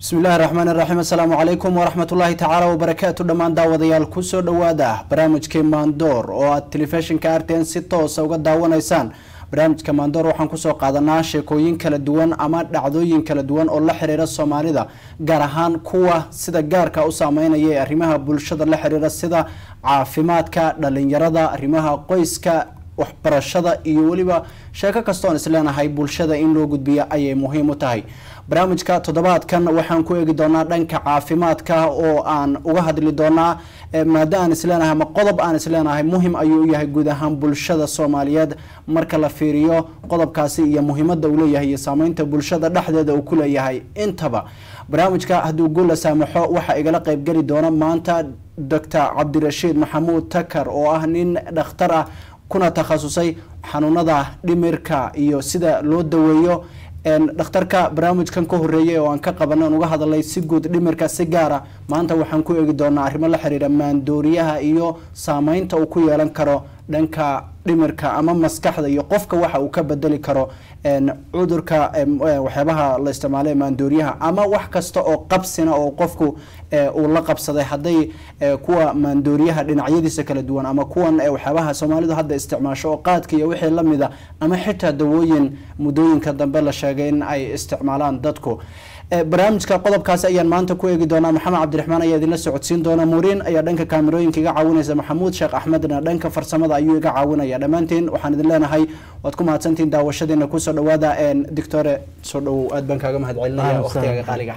bismillahi raxmaani raxiim assalaamu calaykum waraxmat ullaahi tacaala wabarakaatu dhammaan daawadayaal kusoo dhowaada barnaamijkii maandoor oo aad telefishinka arten si toosa uga daawanaysaan barnaamijka maandoor waxaan kusoo qaadanaa sheekooyin kala duwan ama dhacdooyin kala duwan oo la xiriira soomaalida gaar ahaan kuwa sida gaarka u saameynaya ee arrimaha bulshada la xiriira sida caafimaadka dhalinyarada arrimaha qoyska waxbarashada iyo weliba sheeko kastoon isleenahay bulshada in loo gudbiya ayay muhiim u tahay barnaamijka toddobaadkan waxaan ku eegi doonaa dhanka caafimaadka oo aan uga hadli doonaa maado aan isleenahay ama qodob aan isleenahay muhim ayuu u yahay guud ahaan bulshada soomaaliyeed marka la fiiriyo qodobkaasi iyo muhiimada uu leeyahay iyo saameynta bulshada dhexdeeda uu ku leeyahay intaba barnaamijka hadduu guula saamaxo waxaa igala qeybgeli doona maanta docor cabdirashiid maxamuud takar oo ah nin dhakhtar ah kuna takhasusay xanuunada dhimirka iyo sida loo daweeyo dhakhtarka barnaamijkan ka horeeyay oo aan ka qabanay on uga hadalay si guud dhimirka si gaara maanta waxaan ku eegi doonaa arrimo la xiriira maandooriyaha iyo saameynta uu ku yeelan karo dhanka dhimirka ama maskaxda iyo qofka waxa uu ka bedeli karo cudurka waxyaabaha la isticmaala maandooriyaha ama wax kasta oo qabsina oo qofku uu la qabsaday hadday kuwa maandooriyaha dhinacyadiisa kala duwan ama kuwan waxyaabaha soomaalidu hadda isticmaasho oo qaadka iyo wixii lamida ama xitaa dawooyin muddooyinka dambe la sheegay in ay isticmaalaan dadku barnaamijka qodobkaasi ayaan maanta ku eegi doonaa maxamed cabdiraxmaan ayaa idinla socodsiin doona muuriin ayaa dhanka kaamirooyinka iga caawinaysa maxamuud sheekh axmedna dhanka farsamada ayuu iga caawinaya dhammaantiin waxaan idin leenahay waad ku mahadsantihiin daawashadiina kusoo dhawaada dictore soo dhawow aad baan kaaga mahad celinaya waqtigaaga qaaliga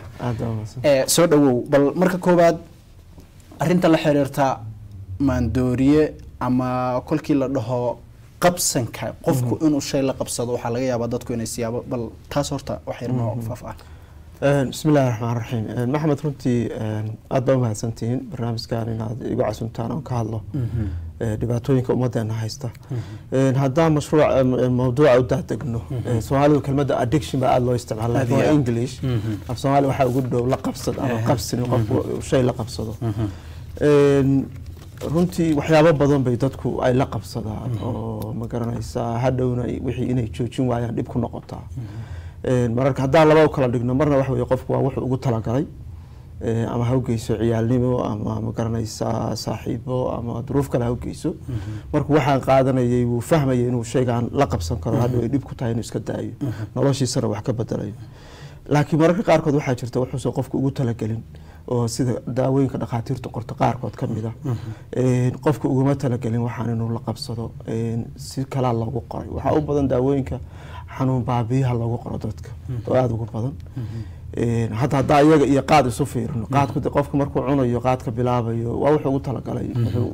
soo dhawow bal marka koowaad arinta la xiriirta maandooriye ama kolkii la dhaho qabsanka qofku inuu shay la qabsado waxaa laga yaabaa dadku inay siyaabo bal taas horta waxyar noo faaf ah bismi illahi raxmaan raxiim maxamed runtii aada baa umahadsantihiin barnaamijkan inaad igu casuntaan oon ka hadlo dhibaatooyinka ummadeena haysta haddaan mashruuc mawduuca u daadegno soomaalidu kelmadda addiction baa aada loo isticmaala laakiin waa english af soomaali waxaa ugu dhow la qabsad ama qabsin qofku shay la qabsado runtii waxyaabo badan bay dadku ay la qabsadaan oo ma garanaysaa hadhowna wixii inay joojin waayaan dhib ku noqotaa mararka haddaan laba u kala dhigno marna waxa weye qofku waa wuxuu ugu talagalay ama ha ugeyso ciyaalnimo ama ma garanaysaa saaxiibo ama duruuf kale ha ugeyso markuu waxaan qaadanayay wuu fahmayay inuu shaygaan la qabsan karo hadhow ay dhib ku tahay inuu iska daayo noloshiisana wax ka bedelayo laakiin mararka qaarkood waxaa jirta wuxuusan qofku ugu talagelin oo sida daawooyinka dhakhaatiirtu qorto qaarkood ka mid a qofka uguma talagelin waxaan inuu la qabsado si kalaa loogu qoray waxaa u badan daawooyinka xanuun baabiyaha loogu qoro dadka oo aada ugu badan hadda haddaa iyaga iyo qaad isu fiirino qaadku de qofka markuu cunayo qaadka bilaabayo waa wuxuu ugu talagalay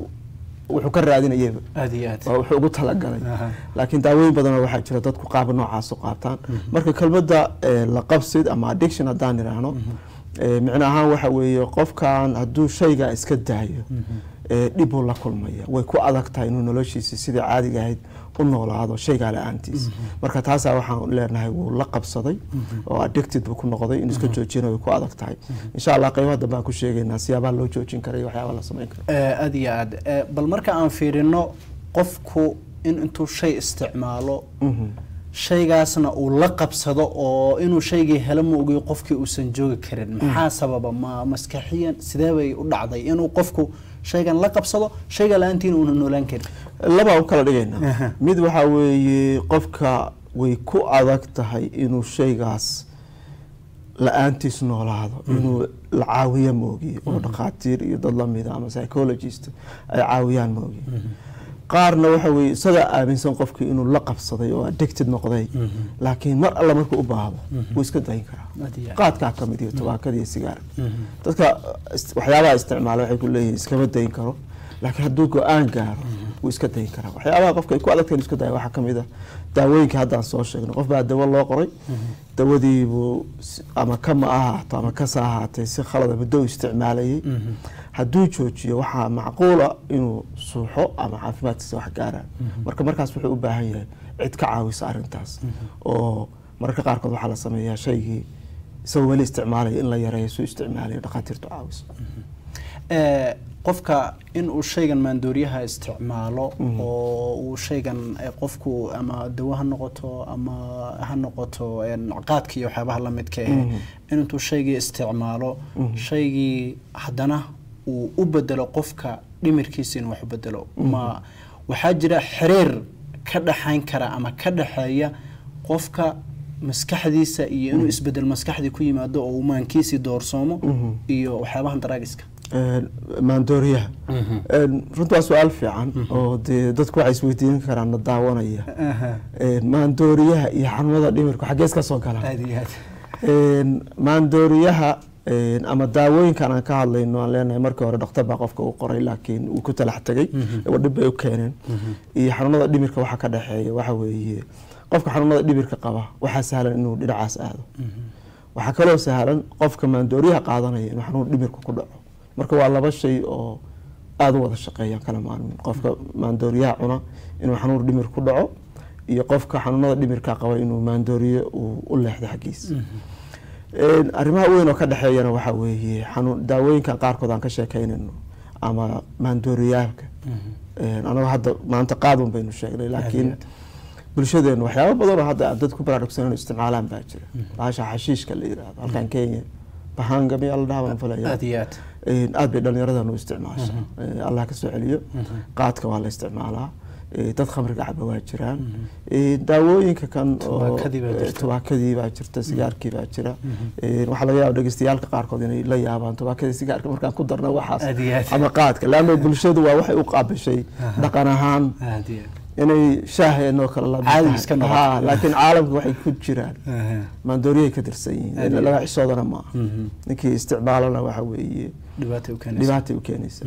wuxuu ka raadinayaba waa wuxuu ugu talagalay laakiin daawooyin badanoo waxaa jira dadku qaab noocaas u qaataan marka kelmadda la qabsid ama addiction haddaan idhaahno micno ahaan waxa weeye qofkan hadduu shaygaa iska daayo dhibuu la kulmaya way ku adag tahay inuu noloshiisi sidai caadiga ahayd u noolaado shaygaa la-aantiis marka taasaa waxaan leenahay wuu la qabsaday oo addicted buu ku noqday inuu iska joojina way ku adag tahay insha allah qeybaha dambe aan ku sheegaynaa siyaabaha loo joojin kara iyo waxyaaba la samayn karo aada iyo aad bal marka aan fiirino qofku in intuu shay isticmaalo shaygaasna uu la qabsado oo inuu shaygii helo ma ogiyo qofkii uusan joogi karin maxaa sababa ma maskaxiyan sidee bay u dhacday inuu qofku shaygan la qabsado shayga la-aantiina uuna noolaan karin labaa u kala dhigaynaa mid waxaa weeye qofka way ku adag tahay inuu shaygaas la-aantiis noolaado inuu la caawiya moogiye oo dhakhaatiir iyo dad lamida ama psychologist ay caawiyaan moogiye qaarna waxa weye isagaa aaminsan qofkii inuu la qabsaday oo addicted noqday laakiin mar alla markuu u baahdo wuu iska dayin karaa qaadkaa ka mid iyo tubaakada iyo sigaarka dadka waxyaabaha isticmaala waxay ku leeyihin iskama dayin karo laakiin hadduu go-aan gaaro wuu iska dayin karaa waxyaabaha qofka ay ku adagtahay inu iska daya waxaa kamid a daawooyinka haddaan soo sheegno qof baa dawo loo qoray dawadiibuu ama kama ahaato ama kasa ahaatay si khalada muddo u isticmaalayay hadduu joojiyo waxaa macquula inuu suuxo ama caafimaadkiisa wax gaaraan marka markaas wuxuu u baahan yahay cid ka caawisa arintaas oo mararka qaarkood waxaa la sameeyaa shaygii isagoo weli isticmaalaya in la yareeyo suu isticmaalayo dhakhaatiirtu caawiso qofka in uu shaygan maandooriyaha isticmaalo oo uu shaygan eh, qofku ama dawo ha noqoto ama ha noqoto een, qaadka iyo waxyaabaha la midka eh in intuu shaygii isticmaalo shaygii haddana uu u bedelo qofka dhimirkiisa inuu wax u bedelo ma waxaa jira xiriir ka dhaxayn kara ama ka dhaxeeya qofka maskaxdiisa iyo inuu isbedel maskaxdii ku yimaado oo uu maankiisii doorsoomo iyo waxyaabahan daraagiska Een, maandooriyaha Een, runtii waa su-aal fiican oo dee dadku waxay isweydiin karaan na daawanaya Een, maandooriyaha iyo xanuunada dhimirku xaggees ka soo galaan aad iyo aad Een, maandooriyaha een, ama daawooyinkan aan ka hadlayno aan leenahay markii hore dhakhtar baa qofka u qoray laakiin uu ku talax tegay oo dhib bay u keeneen iyo xanuunada dhimirka waxa ka dhexeeya waxa weeye qofka xanuunada dhimirka qaba waxaa sahlan inuu dhinacaas aado waxaa kaloo sahlan qofka maandooriyaha qaadanaya inuu xanuun dhimirka ku dhaco marka waa laba shay oo aada u wada shaqeeyaan kala maalmin qofka maandooriyaha cuna inuu xanuun dhimir ku dhaco iyo qofka xanuunada dhimirka qaba inuu maandooriye uu u leexdo xaggiisa Een, arrimaha weyn oo ka dhexeeyana waxaa weeye xanuun daawooyinkan qaarkood aan ka sheekeynayno ama maandooriyaalka Een, anagoo hadda maanta qaadun baynu sheegnay laakiin bulshadeenu waxyaabo badan oo hadda aan dad ku baraarugsan inay isticmaalaan baa jira bahasha xashiishka la yiraahdo halkan kenya bahanga miyaa la dhahaa baan filaya aad iyo aad Een, aad bay dhallinyaradan u isticmaasha Ee, allah ka soo celiyo qaadka waa la isticmaalaa Ee, dad khamriga caba waa jiraan Ee, daawooyinka kan oo Tubaakadii baa jirta. ee, tubaakadii baa jirta sigaarkii baa jira Ee, waxaa laga yaaba dhegeystayaalka qaarkood inay la yaabaan tubaakadii sigaarka markaan ku darna waxaas Aad iyo aad. ama qaadka laanna bulshadu waa waxay u qaabishay dhaqan ahaan aad iyo inay shaaheenoo kale la Caadi iska noqoto. Ha, laakiin caalamka waxay ku jiraan aad maandooriyay ka tirsan yihiin Aad iyo laga xisoodana maaha Mhm. ninkii isticmaalana waxa weeye dhibaata u keenaysa dhibaatay u keenaysa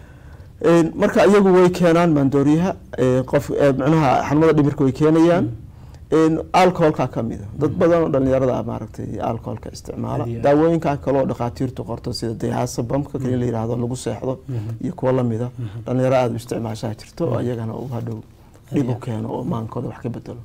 Een, marka iyagu way keenaan maandooriyaha ee, qof ee, macnaha xanuunada dhimirka way keenayaan Een, alcoholka ka mid a dad badan oo dhalinyarada ah maaragtay alcoholka isticmaala Aad iyo aad. daawooyinkan kale oo dhakhaatiirtu qorto sida dayaasa bamka kale la yiraahdo lagu seexdo iyo kuwa lamida dhalinyaro aada u isticmaashaa jirto oo iyagana uu hadhow dhib u keeno oo maankooda wax ka bedelo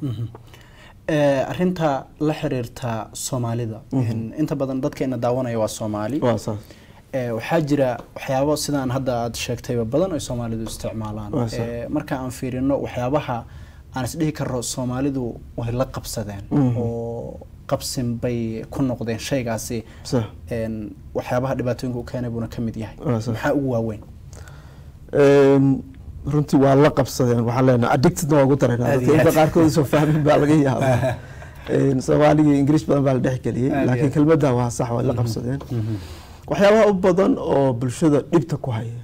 Ee, arrinta la xiriirta soomaalida in- inta badan dadkeena daawanaya waa soomaali waa saas Ee, waxaa jira waxyaabo sidaan hadda aad sheegtayba badan ay soomaalidu isticmaalaan Waa sax. Ee, marka aan fiirino waxyaabaha aan isdhihi karo soomaalidu way la qabsadeen Mhm. oo qabsin bay ku noqdeen shaygaasi sax een, waxyaabaha dhibaatooyinka u keenay buuna ka mid yahay Waa sax. maxaa ugu waaweyn Een, runtii waa la qabsadeen waxaan leenahay addicted waa ugu darayna Aad dadka iyo inta aad. qaarkood soo fahmin baa laga yaabaa Een, soomaaligii ingiriis badan baa la dhex geliyey Aad iyo laakiin aad. kelmadda waa sax waa la qabsadeen waxyaabaha u badan oo bulshada dhibta ku haya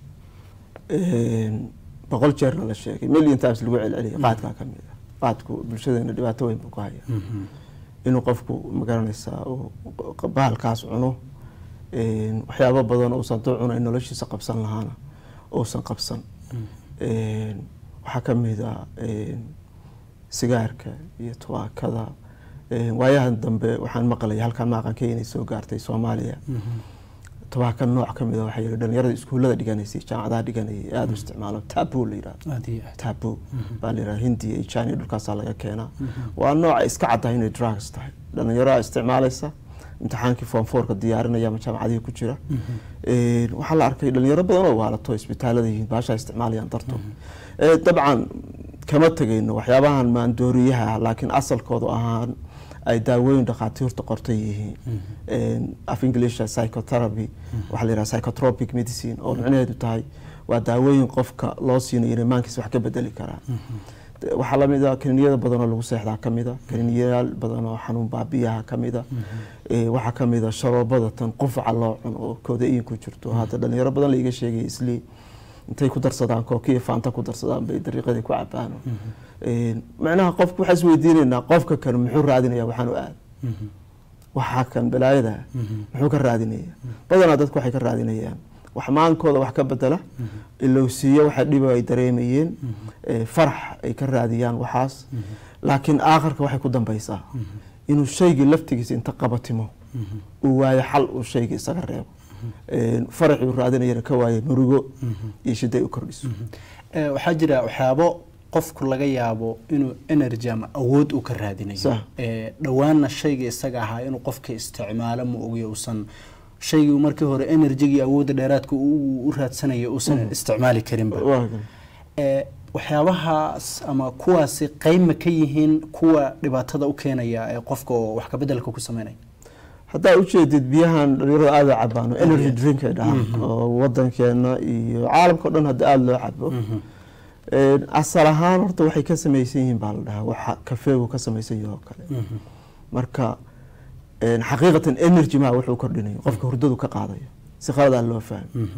Een, boqol jeerna la sheegay million times lagu celceliyay qaadkaa ka mid ah qaadku bulshadeena dhibaato weyn buu ku haya inuu qofku magaranaysaa uu bahalkaas cuno Een, waxyaabo badan uusan duu cunay noloshiisa qabsan lahaana uusan qabsan Een, waxaa ka mid ah een, sigaarka iyo tubaakada Een, waayahan dambe waxaan maqlay halkan maaqanka inay soo gaartay soomaaliya tubaaka nooc ka mid a waxaa yidhi dhalinyarada iskuullada dhiganaysay jaamacadaha dhiganayay aada u isticmaalo tabu la yidhahdo aad iyo aad tabu baa la yidhaha hindiya iyo china dhulkaasaa laga keenaa waa nooca iska caddahay inay drugs tahay dhalinyaro isticmaalaysa imtixaankii form fourka diyaarinaya ama jaamacadihii ku jira Een, waxaa la arkay dhalinyaro badan oo waalato isbitaalada yihiin baasha isticmaalayaan dartood Ee, dabcan kama tegayno waxyaabahan maandooriyaha ah laakiin asalkoodu ahaan ay daawooyin dhakhaatiirta qortay yihiin Een, af inglisha psychotherapy waxaa la yidhaha psychotropic medicine oo micnaheedu tahay waa daawooyin qofka loo siinayo inay maankiisa wax ka bedeli karaan waxaa lamid a kaniiniyada badan oo lagu seexdaa ka mid a kaniiniyayaal badan oo xanuun baabiyaha ka mid a Ee, waxaa ka mid a sharoobada tan qufaca loo cuno oo koodayin ku jirto hadda dhalinyaro badan laiga sheegay islii intay ku darsadaan kooki iyo faanta ku darsadaan bay dariiqadii ku cabaan Een, macnaha qofku waxaa isweydiinaynaa qofka kan muxuu raadinaya waxaan u aad waxaa kan balaayada muxuu ka raadinaya badanaa dadku waxay ka raadinayaan wax maankooda wax ka bedela ilowsiiyo waxa dhiba ay dareemayeen ee, farax ay ka raadiyaan waxaas laakiin aakhirka waxay ku dambaysaa inuu shaygii laftigiisa inta qabatimo uu waayo xal uu shaygii isaga reebo Een, faraxii uu raadinayana ka waayo murugo iyo shiday u kordhiso Ee, waxaa jira waxyaabo qofku laga yaabo inuu energy ama awood uu ka raadinayo Sax. Ee, dhowaanna shayga isaga ahaa inuu qofka isticmaalo ma ogiyo uusan shaygii markii hore enerjigii awoodda dheeraadka uu u raadsanayo uusan isticmaali karinba waa kan ee waxyaabahaas ama kuwaasi qeyb ma ka yihiin kuwa dhibaatada u keenaya ee qofka oo wax kabedelka ku sameynaya haddaa ujeedid biyahan dhalinyarada aada u cabaan oo energy drink ay dhahaan oo wadankeena iyo caalamka o dhan hadda aada loo cabo Een, asal ahaan horta waxay ka samaysan yihiin baa la dhahaa waxa kafeegu ka samaysan yahay oo kale marka een, xaqiiqatan energy maa wuxuu kordhinayo qofka hurdadu ka qaadayo si qaladaa loo fahmo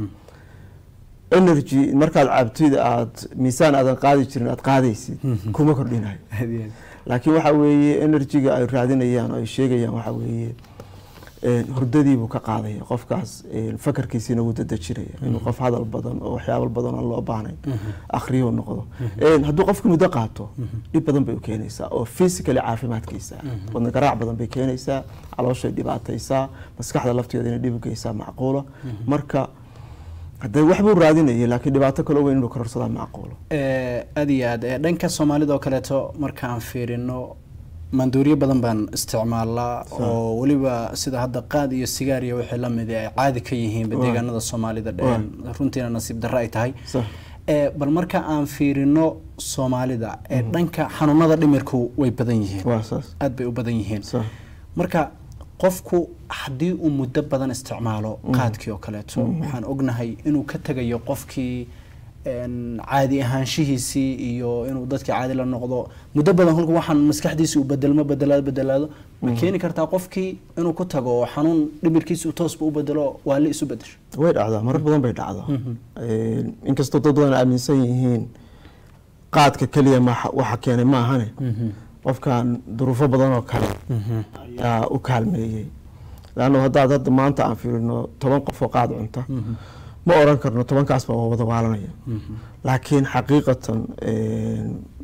energy markaad cabtid aad miisaan aadan qaadi jirin aad qaadaysid kuma kordhinayo laakiin waxa weeye energyga ay raadinayaan oo ay sheegayaan waxa weeye een, hurdadiibuu ka qaadaya qofkaas een, fakarkiisiina wuu dadejinaya inuu qof hadal badan oo waxyaabo badan aan loo baahnayn akhriyo noqdo Een, hadduu qofka muddo qaato dhib badan bay u keenaysaa oo physically caafimaadkiisa wadna garaac badan bay keenaysaa calooshay dhibaataysaa maskaxda lafteeda inay dhib u geysaa macquula marka hadee waxbuu raadinayay laakiin dhibaato kale weyn inuu kororsadaa macquulo Ee, aad iyo aad ee, dhanka soomaalida oo kaleeto markaan fiirino maanduuriyo badan baan isticmaalnaa oo weliba sida hadda qaad iyo sigaar iyo wixii lamid ay caadi ka yihiin Waa. deegaanada soomaalida dheen runtiina nasiib darro ay tahay sax Ee, bal marka aan fiirino soomaalida ee dhanka xanuunada dhimirku way badan yihiin waa saas aad bay u badan yihiin sax marka qofku haddii uu muddo badan isticmaalo qaadkii oo kaleeto waxaan ognahay inuu ka tegayo qofkii een, caadi ahaanshihiisii iyo inuu dadkii caadi la noqdo muddo badan kolka waxaan maskaxdiisi uu bedelmo bedelaado bedelaado ma keeni kartaa qofkii inuu ku tago oo xanuun dhimirkiisi uu toosba u bedelo waali isu bedesho way dhacdaa marar badan bay dhacdaa Een, inkastoo dad badan aaminsan yihiin qaadka keliya ma- waxa keenay ma ahane qofkan duruufo badan oo kale ayaa u kaalmeeyey laanno haddaad hadda maanta aan fiirino toban qof oo qaad cunta ma oran karno tobankaasba waa wada waalanaya laakiin xaqiiqatan een,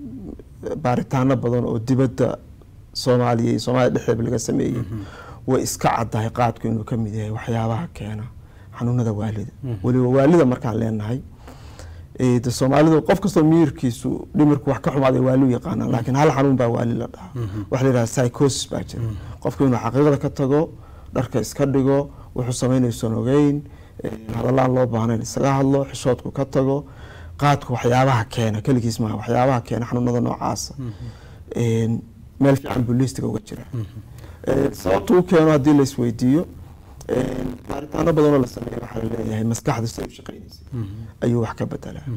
baaritaano badan oo dibadda soomaaliya iyo soomaalia dhexdeeda laga sameeyey way iska caddahay qaadku inuu ka mid yahay waxyaabaha keena xanuunada waalida weliba waalida markaan leenahay ee, de soomaalidu qof kastoo miyirkiisu dhimirku wax ka xumaaday waali u yaqaanaan laakiin hal xanuun baa waali la dhahaa waxa la yidhaha psychosis baa jira qofku inuu xaqiiqda ka tago dharka iska dhigo wuxuu samaynaysan ogeyn ee, hadalaan loo baahnayn isaga hadlo xishoodku ka tago qaadku waxyaabaha keena keligiis maaha waxyaabaha keena xanuunada noocaasa Een, meel fiican buu liistiga uga jira Een, sababta u keeno haddii la isweydiiyo een, baaritaano badanoo la sameeya waxaa la leeyahay maskaxdu siday u shaqaynaysa ayuu wax ka bedelaa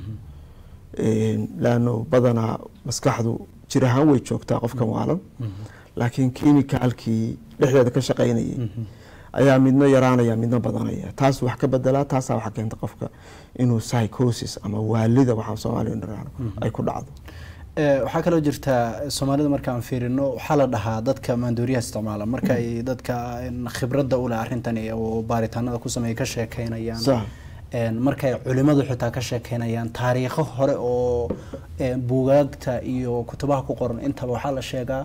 Een, laanno badanaa maskaxdu jir ahaan way joogtaa qofkan waalan laakiin kiimikaalkii dhexdeeda ka shaqaynayay ayaa midna yaraanaya midna badanaya taas wax ka bedelaa taasaa waxa keenta qofka inuu psychosis ama waalida waxaan soomaaliya niraano ay ku dhacdo Ee, waxaa kaloo jirta soomaalida markaan fiirino waxaa la dhahaa dadka maandooriyaha isticmaala marka ay dadka een, khibradda u leh arrintani oo baaritaanada ku sameeya ka sheekeynayaan Sax. Een, markay culimadu xitaa ka sheekeynayaan taariikho hore oo een, buugaagta iyo kutubaha ku qoran intaba waxaa la sheegaa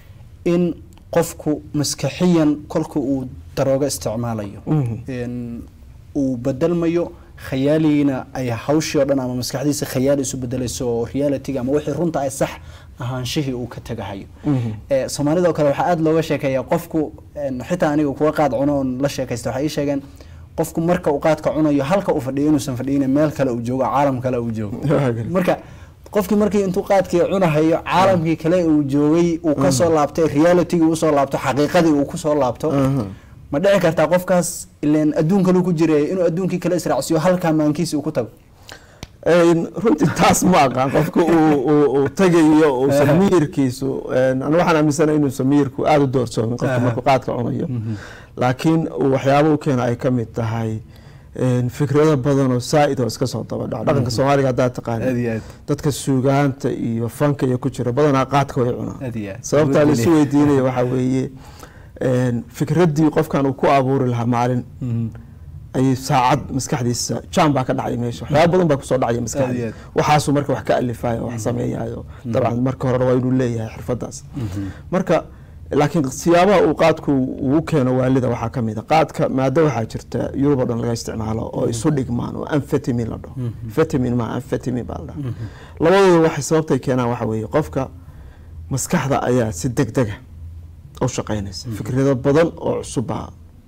in qofku maskaxiyan kolka uu daroogo isticmaalayo een, uu bedelmayo khayaaligiina ay hawshii oo dhan ama maskaxdiisa khayaali isu bedelayso oo realityga ama wixii runta ay sax ahaanshihii uu ka tagahayo Ee, soomaalida oo kale waxaa aada looga sheekeeyaa qofku een, xitaa aniga kuwa qaad cuno oon la sheekaysta waxay ii sheegeen qofku marka uu qaadka cunayo halka uu fadhiyo inuusan fadhiyin meel kale uu joogo caalam kale uu joogo marka qofkii markii intuu qaadkii cunahayo caalamkii kale uu joogay uu kasoo laabtay realitygii usoo laabto xaqiiqadii uu kusoo laabto ma dhici kartaa qofkaas ileen adduun kaluu ku jiray inuu adduunkii kale israacsiyo halkaa maankiisi uu ku tago Een, runtii taas ma aqaan qofka uu- uu uu tagayo uusan miyirkiisu een, aniga waxaan aaminsanahay inuusan miyirku aada u doorsoomin qofka Aha. markuu qaadka cunayo laakiin uu waxyaabo u keena ay ka mid tahay een, fikrado badan oo saa-id oo iska soo daba dhaco dhaqanka soomaaliga haddaa taqaana Aad iyo aad. dadka suugaanta iyo fanka iyo ku jira badanaa qaadka way cunaan Aad iyo aad. sababtaa laisu Awood weydiinaya waxaa weeye een, fikraddii qofkan uu ku abuuri lahaa maalin ayay saacad maskaxdiisa jam baa ka dhacay meesha waxyaaba badan baa kusoo dhacaya Aad iyo maskaxdiisa aad. waxaasuu marka wax ka alifayo wax sameeyayo dabcan marka horena waa inuu leeyahay xirfadaas marka laakiin siyaabaha uu qaadku ugu keeno waalida waxaa ka mid a qaadka maado waxaa jirta yurub oo dhan laga isticmaalo oo isu dhigmaan oo amfetamin la dhaho vitamin ma amfetamin baa la dhaha labadooda waxay sababtay keenaan waxa weeye qofka maskaxda ayaa si degdega u shaqaynaysa fikrado badan oo cusub baa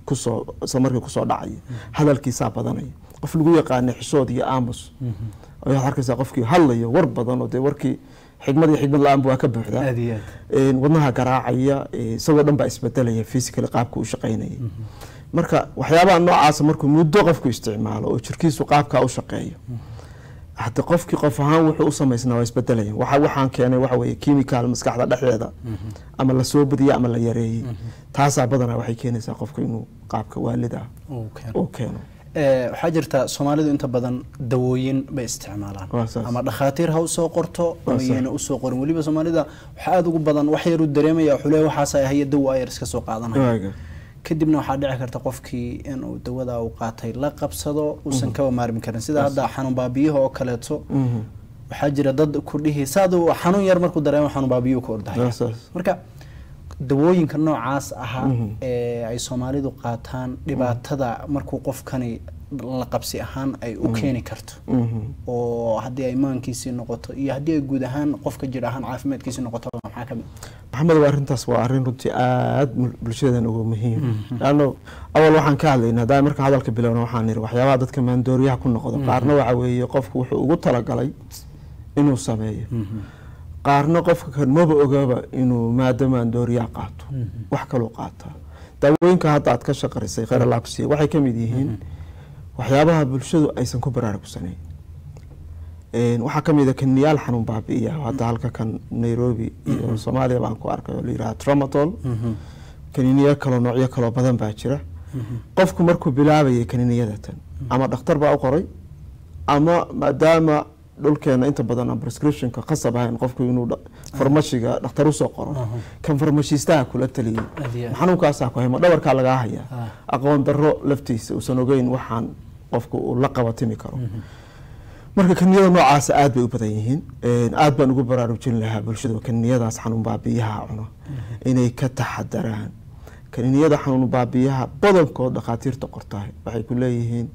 kusoo isla markii kusoo dhacaya hadalkiisaa badanaya qof lagu yaqaana xishood iyo aamus ayaad arkaysaa qofkii hadlayo war badan oo dee warkii xigmad iyo xigmad la-aanba waa ka buuxdaa aad iyo aad Een, wadnaha garaacaya ee, isagoo dhan baa isbedelaya physically qaabka u shaqaynaya marka waxyaabaha noocaasa markuu muddo qofku isticmaalo oo jirkiisu qaabkaa u shaqeeyo hadda qofkii qof ahaan wuxuu u samaysnaa waa isbedelayan waxa waxaan keenay waxa weeye chemical maskaxda dhexdeeda ama la soo badiyey ama la yareeyey taasaa badanaa waxay keenaysaa qofku inuu qaabka waalida uu keeno uu keeno Ee, waxaa jirta soomaalidu inta badan dawooyin bay isticmaalaan Waa saas. ama dhakhaatiir ha usoo qorto Waa ama saas. yayna usoo qorin weliba soomaalida waxaa aada ugu badan wax yaruu dareemaya wuxuu leeyahay waxaas ay haya dawo ayar iska soo qaadanaya Waaga. kadibna waxaa dhici karta qofkii inuu dawada uu qaatay la qabsado uusan kaba maarmi karin sida hadda xanuun baabiyaha oo kaleeto Mhm. waxaa jira dad ku dhihi saadu xanuun yar markuu dareemo xanuun baabiyuhu ka ordahaya Waa saas. marka dawooyinka noocaas ahaa Mhm. ee ay soomaalidu qaataan dhibaatada markuu qofkani la qabsi ahaan ay u keeni karto Mhm. oo haddii ay maankiisii noqoto iyo haddii ay guud ahaan qofka jir ahaan caafimaadkiisii noqoto maxaa kamid maxamed waa arrintaas waa arrin runtii aada mul- bulshadeena ugu muhiim laanno awal waxaan ka hadlayna haddaan marka hadalka bilowna waxaan niri waxyaabaha dadka maandooriyaha ku noqdo qaarna waxa weeye qofku wuxuu ugu talagalay inuu sameeyo qaarna qofka kan maba ogaba inuu maado maandooriyaha qaato wax kaluu qaataa daawooyinka hadda aad ka shaqarisay khayr allah ku siiya waxay ka mid yihiin waxyaabaha bulshadu aysan ku baraarugsanayn Een, waxaa ka mid a kaniyaal xanuun baabi'iya hadda halka kan nairobi iyo soomaaliya baan ku arkay oo la yidhaha tramadol kaniiniyo kaloo noocyo kaloo badan baa jira qofku markuu bilaabayay kaniiniyadatan ama dhakhtar baa u qoray ama maadaama dhulkeena inta badan aan prescriptionka khasab ahayn qofku inuu dha- farmashiga dhakhtar usoo qoro kan farmashiistaha kula taliyey Aad iyo aad. xanuunkaasaa ku hayma dhabarkaa lagaa hayaa Ah. aqoon darro laftiisa uusan ogeyn waxaan qofku uu la qabatimi karo marka kaniyada noocaas aad bay u badan yihiin Een, aad baan ugu baraarujin lahaa bulshada kaniyadaas xanuun baabiyaha cuno inay ka taxadaraan kaniyada xanuun baabiyaha badankood dhakhaatiirta qortahay waxay ku leeyihiin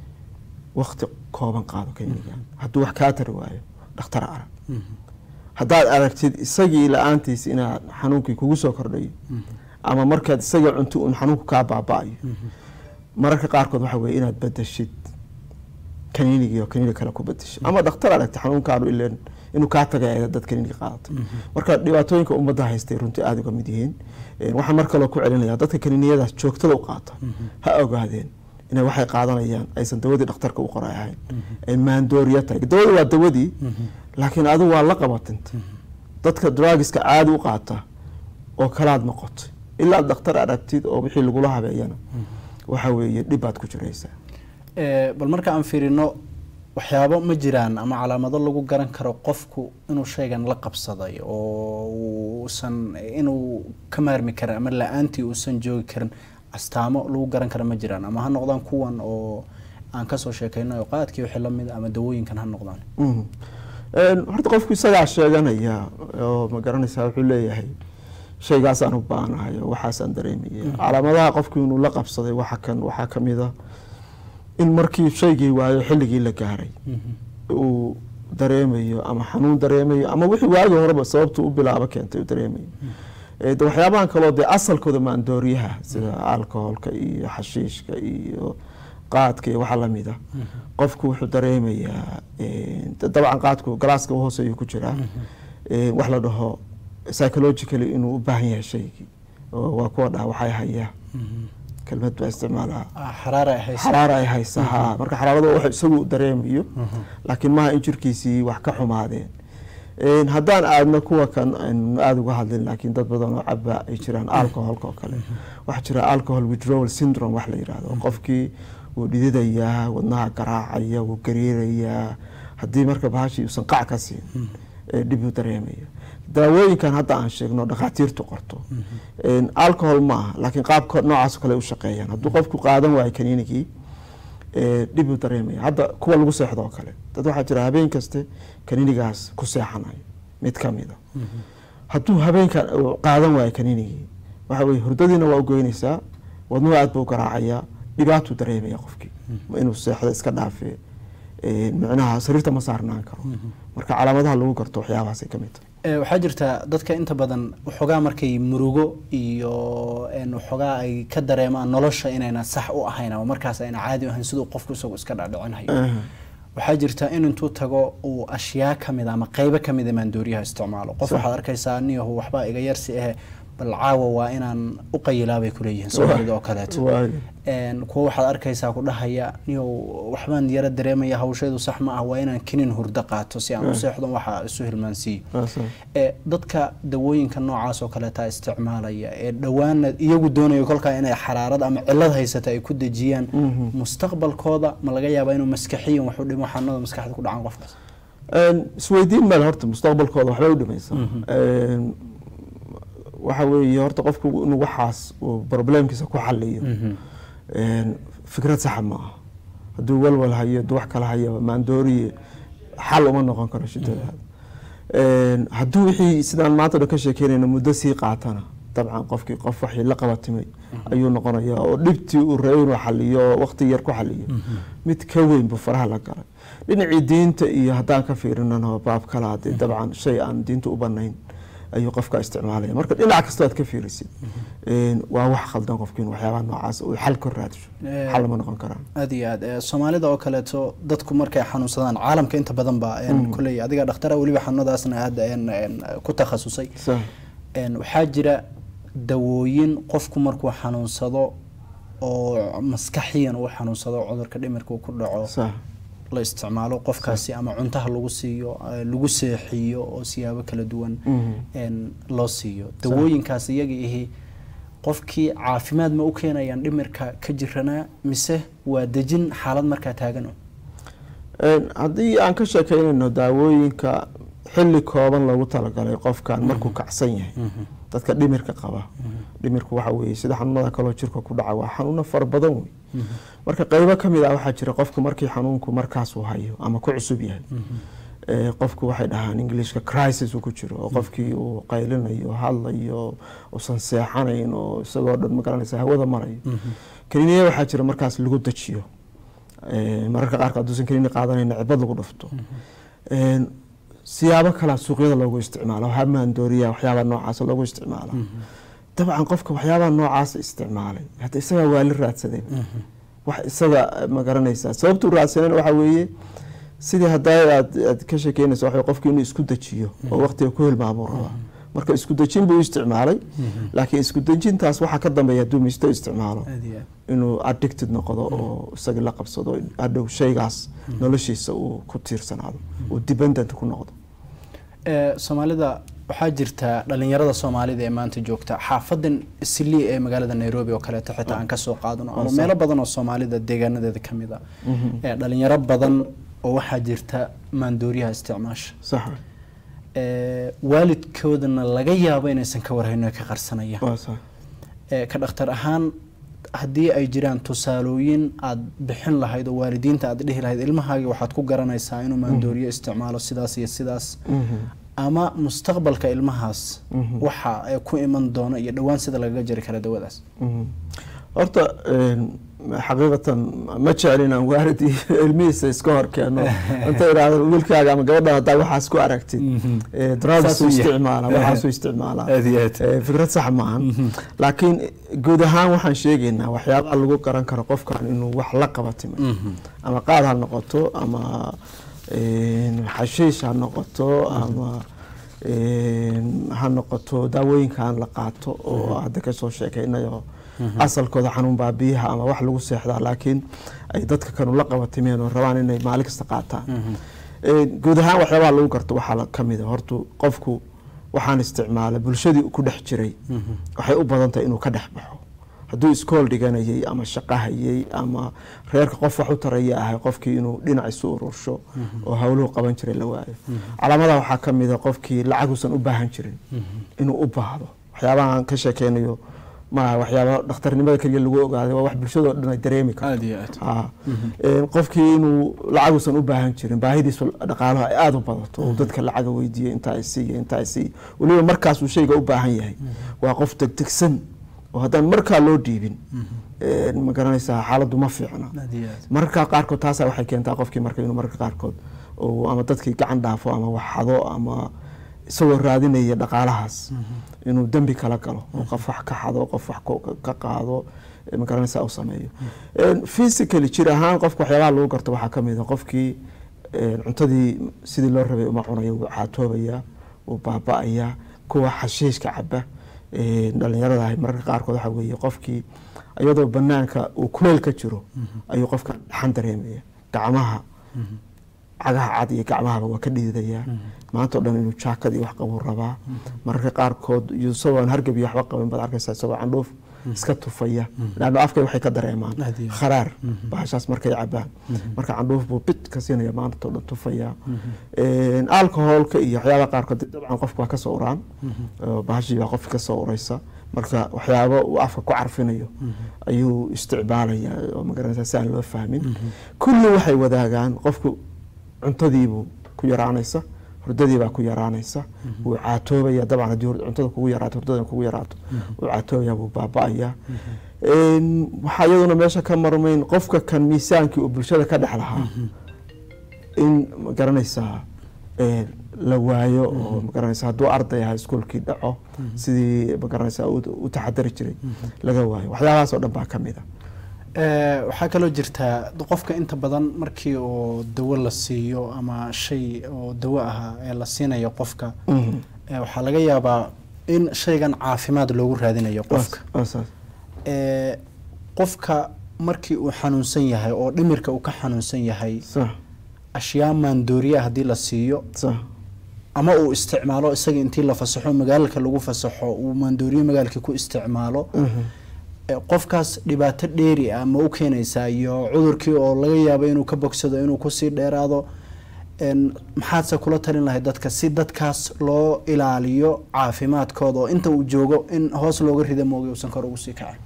wakti kooban qaado kaniga hadduu wax kaa tari waayo dhakhtar arag haddaad aragtid isagii la-aantiis inaad xanuunkii kugu soo kordhayo ama markaad isagii cunto un xanuunku kaa baaba-ayo mararka qaarkood waxa weye inaad bedeshid kaniinigii oo kaniini kale ku bedesho ama dhakhtar aragta xanuunkaanu ileen inuu kaa tagay dad kaniiniga qaadatay marka dhibaatooyinka ummadda haystay runtii aada uga mid yihiin Een, waxaan mar kaloo ku celinaya dadka kaniiniyadaas joogtada u qaata ha ogaadeen inay waxay qaadanayaan aysan dawadii dhakhtarka u qoray ahayn ay maandooriya tahay dawada waa dawadii laakiin adigu waa la qabatintay dadka drugiska caadi u qaata oo kalaad noqotay ilaa aad dhakhtar aragtid oo wixii lagula habeeyana waxa weeye dhib baad ku jiraysaa Ee, bal marka aan fiirino waxyaabo ma jiraan ama calaamado lagu garan karo qofku inuu shaygan la qabsaday oo uusan inuu ka maarmi karin ama la-aantii uusan joogi karin astaamo lagu garan karo ma jiraan ama ha noqdaan kuwan oo aan kasoo sheekayno oo qaadkii wixii lamid ama dawooyinkan ha noqdaan Mhm. Een, horta qofku isagaa sheeganaya oo ma garanaysaa wuxuu leeyahay shaygaasaan u baanahay oo waxaasaan dareemaya calaamadaha qofku inuu la qabsaday waxa kan waxaa ka mid a in markii shaygii waayo xilligii la gaaray uu dareemayo ama xanuun dareemayo ama wixii waagii horeba sababtu u bilaabo keentay uu dareemayo Ee, de waxyaabahan kaloo dee asalkooda maandooriyaha sida alcoholka iyo xashiishka iyo qaadka iyo waxa lamid a qofku wuxuu dareemayaa een, de- dabcan qaadku galaaska hooseeyuu ku jiraa Een, wax la dhaho psychologically inuu u baahan yahay shaygii oo waa kuwa dhaha waxay hayaa kelmad baa isticmaalaa Ah, xaraara ay hayso xaraara ay haysa ha marka xaraarada wax isagu dareemayo laakiin maaha in jirkiisii wax ka xumaadeen Een, haddaan aadna kuwa kan aan aada uga hadlin laakiin dad badan oo caba ay jiraan alcoholka oo kale waxaa jira alcohol withdrawal syndrome wax la yidhaahdo qofkii wuu dhididayaa wadnaha garaacaya wuu gariirayaa haddii marka bahashii uusan qac ka siin ee dhib uu dareemaya daawooyinkan hadda aan sheegno dhakhaatiirtu qorto Een, alcohol ma aha laakiin qaabka noocaas oo kale ay u shaqeeyaan hadduu qofku qaadan waayo kaniinigii ee, dhib uu dareemaya hadda kuwa lagu seexdo oo kale dad waxaa jira habeen kaste kaniinigaas ku seexanayo mid ka mid a hadduu habeenkan uu qaadan waayo kaniinigii waxa weye hurdadiina waa u goynaysaa wadnuhu aad buu u garaacayaa dhibaatuu dareemaya qofkii ma inuu seexdo iska dhaafe Een, micnaha sariirta ma saarnaan karo marka calaamadaha lagu garto waxyaabahaasay ka mid tahay Eh, waxaa jirta dadka inta badan waxoogaa markay murugo iyo een, waxoogaa ay ka dareemaan nolosha inayna sax u ahayn ama markaas ayna caadi u ahayn siduu qofku isagu iska dhadhicinayo Aha. waxaa jirta in intuu tago uu ashyaa ka mid ama qeybo ka mid a maandooriyaha isticmaalo qof Sax. waxaad arkaysaa niyahu waxba iga yarsi ahe bal caawa waa inaan u qayilaa bay ku leeyihiin soomaalida oo kaleeto Waayo. Een, kuwa waxaad arkaysaa ku dhahaya niyow waxbaan yara dareemaya hawsheedu sax ma ah waa inaan kinin hurdo qaato si aan u seexdo waxa isu hilmaansiiyo Waa sax. ee dadka dawooyinka noocaas oo kaleeta isticmaalaya ee dhowaana iyagu doonayo kolkaa inay xaraarad ama cilad haysata ay ku dejiyaan Mhm. mustaqbalkooda ma laga yaabaa inuu maskaxiyan wax u dhimo xanuunada maskaxda ku dhacaan qofkaas Een, isweydiin male horta mustaqbalkooda waxbay u dhimaysaa Een, waxa weeye horta qofku inuu waxaas uu problemkiisa ku xaliyo Een, fikrad saxa ma aha hadduu walwal hayo hadduu wax kala hayo maandooriye xal uma noqon karo shidadaada Een, hadduu wixii sidaan maanta dhan ka sheekeynayna muddo sii qaatana dabcan qofkii qof waxii la qabatimay ayuu noqonayaa oo dhibtii uu rabay inuu xaliyo oo waqti yar ku xaliyo mid ka weyn buu faraha la galay dhinacii diinta iyo haddaan ka fiirinana baab kala hadee dabcan shay aan diinta u banayn ayuu qofka isticmaalaya marka dhinac kastoo aad ka fiirisid een, waa wax khaldan qofkiin waxyaabaha noocaas uu xal ka raadisho Eh, xal lama noqon karaan aada iyo aad ee, soomaalida oo kaleeto dadku markay xanuunsadaan caalamka inta badan ba een, kolley adiga dhakhtara weliba xanuunadaasna aada een, een, ku takhasusay Sax. Een, waxaa jira dawooyin qofku markuu xanuunsado oo maskaxiyan uu xanuunsado cudurka dhimirka uu ku dhaco sax la isticmaalo qofkaasi ama cuntaha lagu siiyo eh, lagu seexiyo oo siyaabo kala duwan Mhm. een, loo siiyo dawooyinkaas iyaga ihi qofkii caafimaad ma u keenayaan dhimirka ka jiranaa mise waa dejin xaalad markaa taagan oo Een, haddii aan ka sheekeynayno daawooyinka xilli kooban loogu talagalay qofkan markuu kacsan yahay dadka dhimirka qaba dhimirku waxa weeye sida xanuunada kaloo jirka ku dhaca waa xanuuno fara badan wey marka qeybo ka mid ah waxaa jira qofku markii xanuunku markaas uu hayo ama ku cusub yahay Ee, qofku waxay dhahaan englishka crisis uu ku jiro oo qofkii uu qaylinayo hadlayo uusan seexanayn oo isagoo dhan magaranaysa hawada marayo kaniiniya waxaa jira markaas lagu dajiyo Ee, mararka qaarka hadduusan kaniini qaadanayna cibad lagu dhufto Een, siyaabo kalea suuqyada loogu isticmaalo hamaandooriya waxyaabaa noocaas loogu isticmaala dabcan qofka waxyaabaha noocaas isticmaalay hadda isagaa waa la raadsadeen wax isaga ma garanaysaa sababtuu raadsaneen waxaa weeye sidii haddaa aad aad ka sheekeynaysa waxa qofki inuu isku dejiyo oo waqtiga ku hilmaamuu rabaa marka isku dejin buu isticmaalay laakiin isku dejintaas waxaa ka dambeeya hadduu misto isticmaalo aada iyo aad inuu addicted noqdo oo isaga la qabsado hadhow shaygaas noloshiisa uu ku tiirsanaado uu dependent ku noqdo Ee, soomaalida waxaa jirta dhalinyarada soomaalida ee maanta joogta xaafadan islii ee magaalada nairobi oo kaleeto xitaa aan kasoo qaadano ama sax. meelo badan oo soomaalida deegaanadeeda ka mid a ee dhalinyaro badan oo waxaa jirta maandooriyaha isticmaasha sax Ee, waalidkoodana laga yaabo inaysan ka warhayno ee ka qarsanayaan waa sax Ee, ka dhakhtar ahaan haddii ay jiraan tusaalooyin aad bixin lahayd oo waalidiinta aad dhihi lahayd ilmahaagi waxaad ku garanaysaa inuu maandooriyo isticmaalo sidaas iyo sidaas Mhm. ama mustaqbalka ilmahaas Mhm. waxa ay ku iman doono iyo dhowaan sida lagaga jari kara dawadaas Mhm. horta een, xaqiiqatan ma jeclin aan waalid iyo ilmihiisa iska hor keeno inta idhaahdo wiilkaaga ama gabadha haddaa waxaas ku aragtid Mhm. ee, drugs Saasuu u yahay. isticmaala waxaasuu isticmaalaa Aad iyo aad. Ee, fikrad sax maahan laakiin guud ahaan waxaan sheegaynaa waxyaabaha lagu garan karo qofkan inuu wax la qabatimo ama qaad ha noqoto ama een, xashiish ha noqoto ama een, ha noqoto daawooyinkan la qaato oo hadda kasoo sheekeynayo asalkooda xanuun baabiyaha ama wax lagu seexdaa laakiin ay dadka kanu la qabatimeen oo rabaan inay maalin kasta qaataan Een, guud ahaan waxyaabaha lagu garto waxaa la- ka mid a horta qofku waxaan isticmaala bulshadii ku dhex jiray waxay u badan tahay inuu ka dhex baxo hadduu iskool dhiganayay ama shaqo hayay ama reerka qof wax u taraya ahay qofkii inuu dhinac isu urursho oo howluhu qaban jiray la waayo calaamadaha waxaa ka mid a qofkii lacaguusan u baahan jirin inuu u baahdo waxyaabahan ka sheekeynayo maaha waxyaaba dhakhtarnimada keliya lagu ogaaday waa wax bulshadoo dhan ay dareemi karto aada iyo aad Ah. Een, qofkii inuu lacaguusan u baahan jirin baahidiisu dhaqaalaha ay aada u badato oo dadka lacaga weydiiya intaa ay siiya intaa ay siiya weliba markaasuu shayga u baahan yahay waa qof degdegsan oo haddaan markaa loo dhiibin een, ma garanaysaa xaaladdu ma fiicna aada iyo aad mararka qaarkood taasaa waxay keentaa qofkii marka inuu mararka qaarkood uu ama dadkii gacan dhaafo ama waxxado ama isagoo raadinaya dhaqaalahaas inuu dembi kala galo oo qof wax ka xado qof wax ko- ka qaado eh, ma garanaysa u sameeyo physically jir ahaan qofka waxyaabaha lagu garto waxaa ka mid a qofkii eh, cuntadii sidii loo rabay uma cunayo wuu caatoobayaa wuu baaba'ayaa kuwa xashiishka caba eh, dhalinyarada ahay mararka qaarkood waxaa weeye qofkii iyadoo banaanka uu kuleel ka jiro ayuu qofka dhaxan dareemaya gacmaha cagaha cad iyo gacmahaba waa ka dhiidayaa maanta o dhan inuu jaakad iyo wax qabuu rabaa mararka qaarkood iyo isagoo aan hargab iyo waxba qabin baad arkaysaa isagoo candhuuf iska tufaya laanno afkay waxay ka dareemaan Aad iyo aad. kharaar bahashaas markay cabaan marka candhuuf buu bit ka siinaya maanta o dhan tufaya alcoholka iyo waxyaabaha qaarkood dee dabcan qofka waa kasoo uraan oo bahashii baa qofka kasoo uraysa marka waxyaabo uu afka ku carfinayo ayuu isticmaalaya oo magaranaysa si aan loo fahmin kulli waxay wadaagaan qofku cuntadiibuu ku yaraanaysa hurdadiibaa ku yaraanaysa wuu caatoobaya dabcan haddii hur- cuntada kugu yaraato hurdada kugu yaraato wuu caatoobaya wuu baaba'aya Een, waxaa iyaduna meesha ka marmayn qofka kan miisaankii uu bulshada ka dhex lahaa in magaranaysaa een, la waayo oo magaranaysa hadduu arday ahaa iskuolkii dhaco sidii magaranaysa u u taxadari jiray laga waayo waxyaabahaas oo dhan baa ka mid a Eh, waxaa kaloo jirtaa qofka inta badan markii oo dawo la siiyo ama shay oo dawo ahaa ee la siinayo qofka Mhm. eh, waxaa laga yaabaa in shaygan caafimaad loogu raadinayo qofka Waa saas. Eh, qofka markii uu xanuunsan yahay oo dhimirka uu ka xanuunsan yahay sax ashyaa maandooriya haddii la siiyo sax ama uu isticmaalo isaga intii la fasaxo magaalka lagu fasaxo uu maandooriye magaalkii ku isticmaalo Mhm. Eh, qofkaas dhibaato dheeri ah ma u keenaysaa iyo cudurkii oo laga yaabo inuu ka bogsado inuu kusii dheeraado En, maxaadse kula talin lahayd dadka si dadkaas loo ilaaliyo caafimaadkooda oo inta uu joogo in hoos looga rida moogi uusan kor ugu sii kacin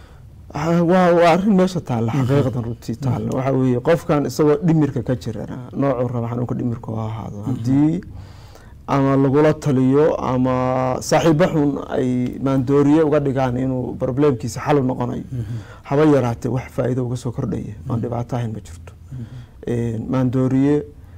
Ah, waa waa arrin meesha taalla xaqiiqadan runtii taalla waxaa weeye qofkan isagoo dhimirka ka jirana noocuu raba xanuunka dhimirka oo ha ahaado haddii ama lagula taliyo ama saaxiibo xun ay maandooriye uga dhigaan inuu problemkiisa xal u noqonayo haba yaraatee wax faa'iido uga soo kordhaya aan dhibaato ahayn ma jirto Een, maandooriye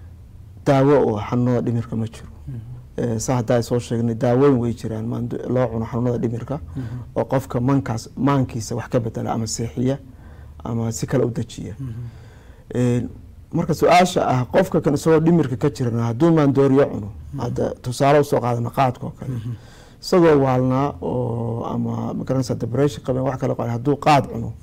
daawo oo ah xanuunada dhimirka ma jiro Eh, saa haddaa soo sheegnay daawooyin way jiraan maando- loo cuno xanuunada dhimirka oo qofka mankaas maankiisa wax ka bedela ama seexiya ama si kale u dejiya Een, marka su-aasha ah qofka kan isagoo dhimirka ka jirana hadduu maandooriyo cuno hadda tusaale usoo qaadana qaadka oo kale isagoo waalnaa oo ama magaranaysa depression qabeen wax kale qaba hadduu qaad cuno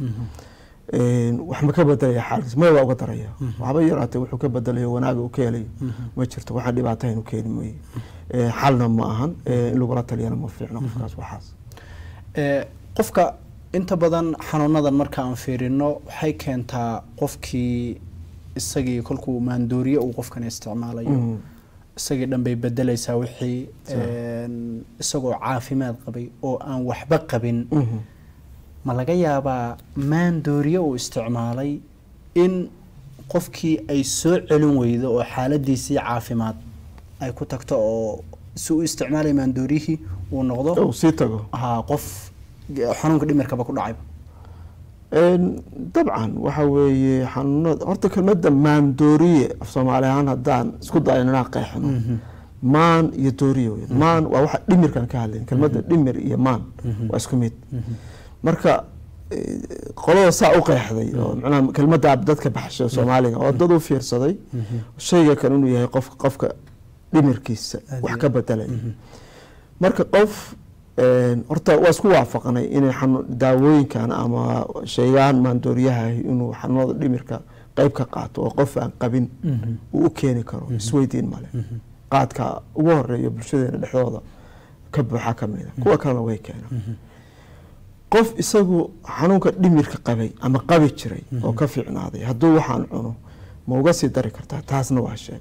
Een, wax ma ka bedelaya xaalkiis maya waa uga daraya waxba yaraatee wuxuu ka bedelayo wanaaga uu ka helayo ma jirto waxaan dhibaatahayn u keeni mooye Ee, xalna ma ahan ee, in lagula taliyana ma fiicno qofkaas waxaas Eh, qofka inta badan xanuunadan marka aan fiirino waxay keentaa qofkii isagii kolkuu maandooriye uu qofkan isticmaalayo Mhm. isagii dhan bay bedelaysaa wixii een, isagoo caafimaad qabay oo aan waxba qabin Mhm. ma laga yaabaa maandooriye uu isticmaalay in qofkii ay soo celin weydo oo xaaladiisii caafimaad ay ku tagto oo si u isticmaalay maandooriyihii uu noqdo uu sii tago haa qof xanuunka dhimirkaba ku dhacayba Een, dabcan waxa weeye xanuunada horta kelmadda maandooriye af soomaali ahaan haddaan isku dayo inaan qeexno maan iyo dooriye wey maan waa waxa dhimirkan ka hadlayn kelmadda dhimir iyo maan waa isku mid marka eh, qolada saa u qeexday oo macnaha kelmadda dadka baxshay oo soomaaliga oo dad u fiirsaday shayga kan inuu yahay qof qofka dhimirkiisa Aad wax iyo ka bedelaya marka qof een, horta waa isku waafaqnay inay xanu- daawooyinkan ama shaygaan maandooriyaha inuu xanuunada dhimirka qeyb ka qaato oo qof aan qabin uu u keeni karo isweydiin male qaadka ugu horeeya bulshadeena dhexdooda ka buuxa ka mida kuwa kalena way keenaan qof isagu xanuunka dhimirka qabay ama qabi jiray oo ka fiicnaaday hadduu waxaan cuno ma uga sii dari kartaa taasna waa sheeg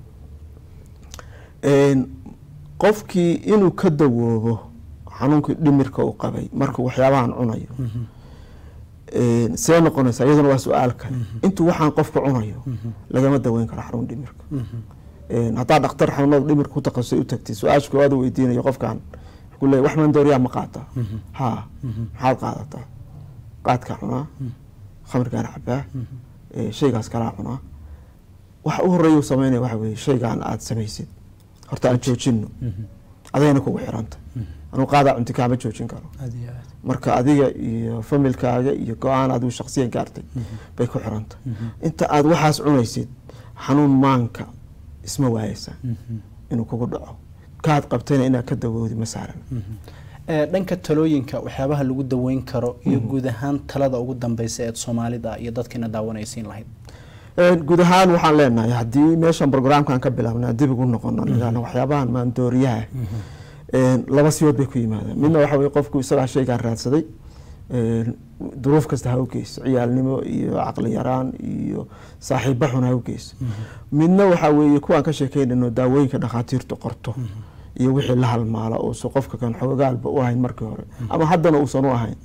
Een, qofkii inuu ka dawoobo xanuunkii dhimirka uu qabay markuu waxyaabahan cunayo Een, see noqonaysa iyaduna waa su-aal kale intuu waxaan qofka cunayo lagama daweyn karo xanuun dhimirka Een, haddaa dhaktar xanuunada dhimirka ku takhasusay u tagtay su-aasha koowaad uu weydiinayo qofkan wuxuu leeyahay wax maandooriyaa ma qaataa haa maxaad qaadataa qaadkaa cunaa khamrigaan cabaa ee, shaygaas kalaa cunaa waxa u horeeya uu sameynaya waxa weeye shaygaan aad samaysid horta aan joojino adayna kugu xiranta anuu qaadaa cunti kaama joojin karo marka adiga iyo familkaaga iyo go-aan adigu shaksiyan gaartay bay ku xiranta inta aada waxaas cunaysid xanuun maanka isma waayeysaa inuu kugu dhaco kaad qabtayna inaad ka dawoodi ma saaran dhanka talooyinka waxyaabaha lagu daweyn karo iyo guud ahaan talada ugu dambeysa eed soomaalida iyo dadkiina daawanaysiin lahayd guud ahaan waxaan leenahay haddii meeshan brograamkan ka bilaabna dib ugu noqono nidhaahno waxyaabahan maandooriyaha laba sibood bay ku yimaadaan midna waxa weye qofku isagaa shaygaan raadsaday duruuf kasta ha u geyso ciyaalnimo iyo caqli yaraan iyo saaxiiba xun ha u geyso midna waxaa weeye kuwaan ka sheekeynayno daawooyinka dhakhaatiirtu qorto iyo wixii la halmaala uusan qofka kan xoogaalba u ahayn markii hore ama haddana uusan u ahayn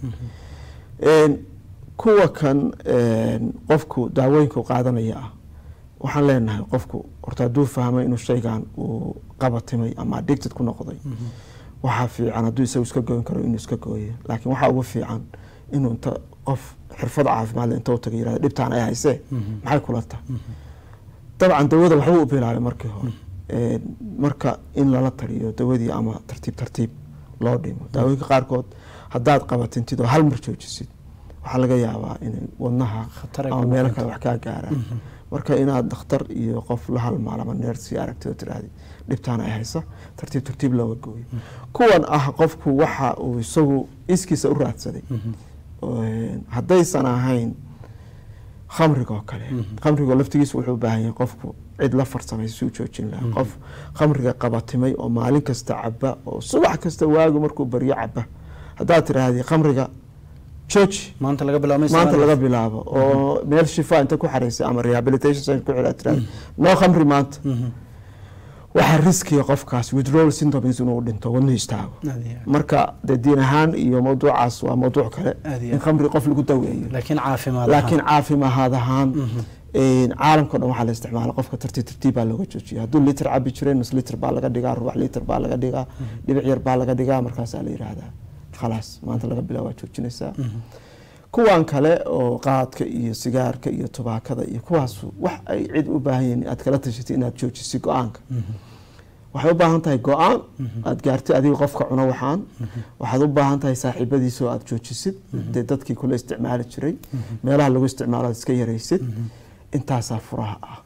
kuwa kan qofku daawooyinka qaadanaya ah waxaan leenahay qofku horta hadduu fahmay inuu shaygan uu qabatimay ama addicted ku noqday waxaa fiican hadduu isagu iska goyn karo inuu iska gooyo laakiin waxaa ugu fiican inuu inta qof xirfad caafimaadle inta u taga yirahdo dhibtaan ay haysee maxay kula tahay dabcan dawada waxbuu u bilaabay markii hore marka in lala taliyo dawadii ama tartiib tartiib loo dhimo daawooyinka qaarkood haddaad qabatintid oo hal mar joojisid waxaa laga yaabaa inay wadnaha ama meelo kale wax kaa gaaraan marka inaad dhakhtar iyo qof la halmaal ama neersi aragtid oo tiraahdi dhibtaan ay haysa tartiib tartiib looga gooyo kuwan ah qofku waxa uu isagu iskiisa u raadsaday haddaysan ahayn khamriga oo kale khamriga laftigiisa wuxuu u baahan yahay qofku cid la farsamay si u joojin lahaa qof khamriga qabatimay oo maalin kasta caba oo subax kasta waagu markuu baryo caba haddaad tiraahdi khamriga jooji maanta laga bilaabo maanta laga bilaabo oo meel shifa inta ku xaraysay ama rehabilitation center ku xidhaa tiraahdi noo khamri maanta waxaa riskiya qofkaas withdrawal symptoms inuu dhinto wadnuhu istaago marka dee diin ahaan iyo mawduucaas waa mawduuc kale in khamri qof lagu daweeyo laakiin caafimaad laakiin caafimaad ahaan caalamkao dhan waxaa la isticmaala qofka tartiib tartiib baa looga joojiya hadduu liter cabi jiray nus liter baa laga dhigaa rubax liter baa laga dhigaa dhibic yar baa laga dhigaa markaasaa la yidhaahdaa khalaas maanta laga bilaa waa joojinaysaa kuwan kale oo qaadka iyo sigaarka iyo tubaakada iyo kuwaas wax ay cid u baahan yihiin aad kala tashatay inaad joojisay go-aanka waxay u baahan tahay go-aan aad gaartay adiga qofka cuno waxaan waxaad u baahan tahay saaxiibadiisa oo aad joojisid dee dadkii kula isticmaali jiray meelaha lagu isticmaalo aad iska yaraysid intaasaa furaha ah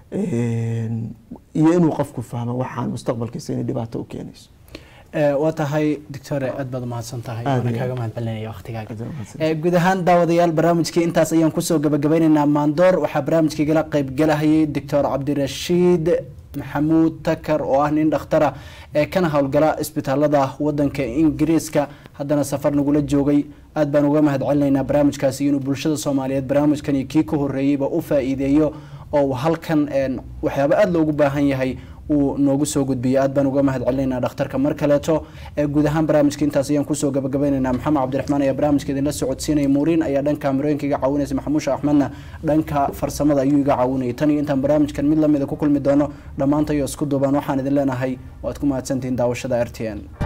iyo inuu qofku fahmo waxaan mustaqbalkiisa inay dhibaato u keenayso waa tahay doctore aad baad umahadsan tahay waana kaaga mahad celinaya waktigaaga guud ahaan daawadayaal barnaamijkii intaas ayaan kusoo gabagabeyneynaa maandoor waxaa barnaamijkaigala qeybgalahayay doctor cabdirashiid maxamuud takar oo ah nin dhakhtara ee kana howlgala isbitaalada wadanka ingiriiska haddana safar nagula joogay aad baan uga mahad celinaynaa barnaamijkaasi inuu bulshada soomaaliyeed barnaamijkan iyo kii ka horeeyeyba u faa-iideeyo oo halkan waxyaaba aada loogu baahan yahay uu noogu soo gudbiyo aad baan uga mahad celinaynaa dhakhtarka mar kaleeto guud ahaan barnaamijka intaas ayaan kusoo gabagabaynaynaa maxamed cabdiraxmaan ayaa barnaamijka idinla socodsiinaya muuriin ayaa dhanka kamerooyinka iga caawinaysa maxamuusha axmedna dhanka farsamada ayuu iga caawinayay tan iyo intaan barnaamijkan mid lamida ku kulmi doono dhammaantayo isku duubaan waxaan idin leenahay waad ku mahadsantihiin daawashada r t n